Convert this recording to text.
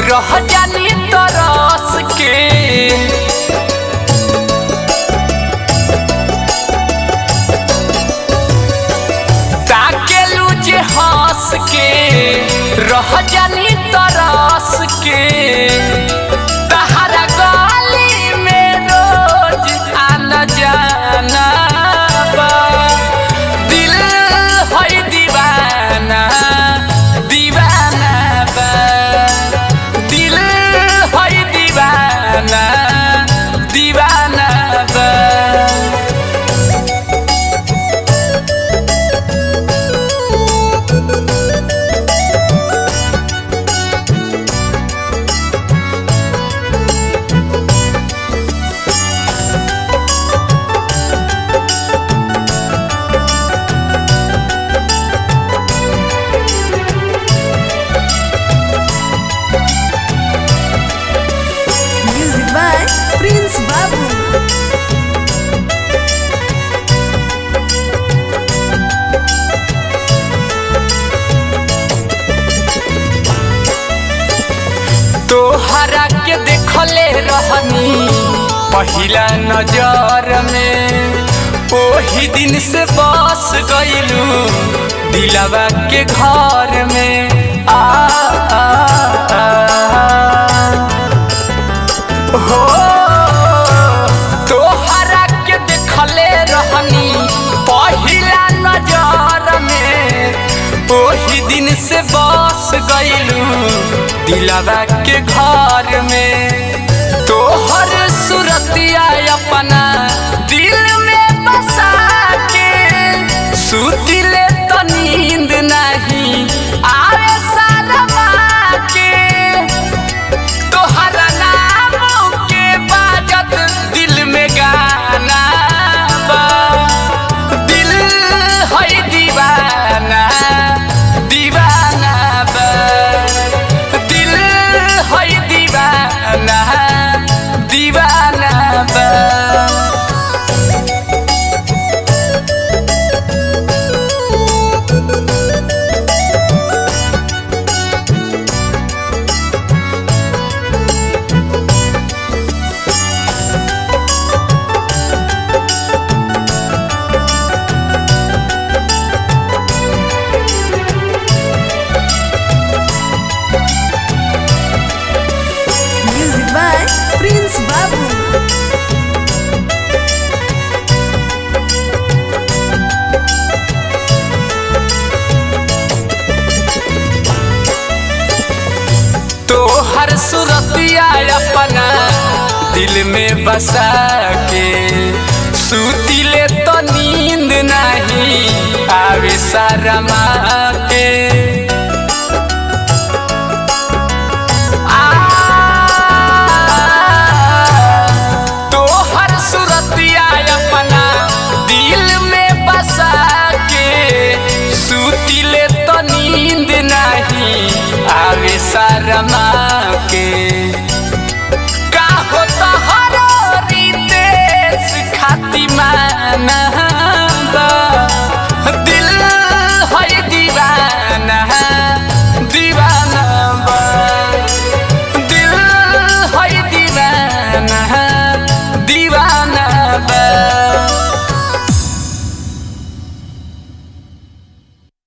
रह जानी तरस के ताकेलू जे हंस के रह जानी तरस के तहरा गली में रोज आना जाना बा दिल है दीवाना दीवाना बा दिल है दीवाना दीवाना बा Music by Prince Babu. तोहरा के देखले रहनी पहिला नजर में ओही दिन से बस गइलू दिलवा के घर में आ, आ, आ, हो तोहरा के देखले रहनी पहिला नजर में ओही दिन से बस गइलू दिलवा के घर में तोहर सुरतिया अपना दिल में बसा के सुतिले तो नींद नहीं आवे सालमा के तोहरा नाम के बाजत दिल में गाना बा दिल है दीवाना दीवाना बा दिल है दीवाना दीवाना बा Music by Prince Babu. तोहर सुरतिया अपना दिल में बसा के सुतिले तो नींद नहीं आवे शरमा के आ, तोहर सुरतिया अपना दिल में बसा के सुतिले तो नींद नहीं आवे शरमा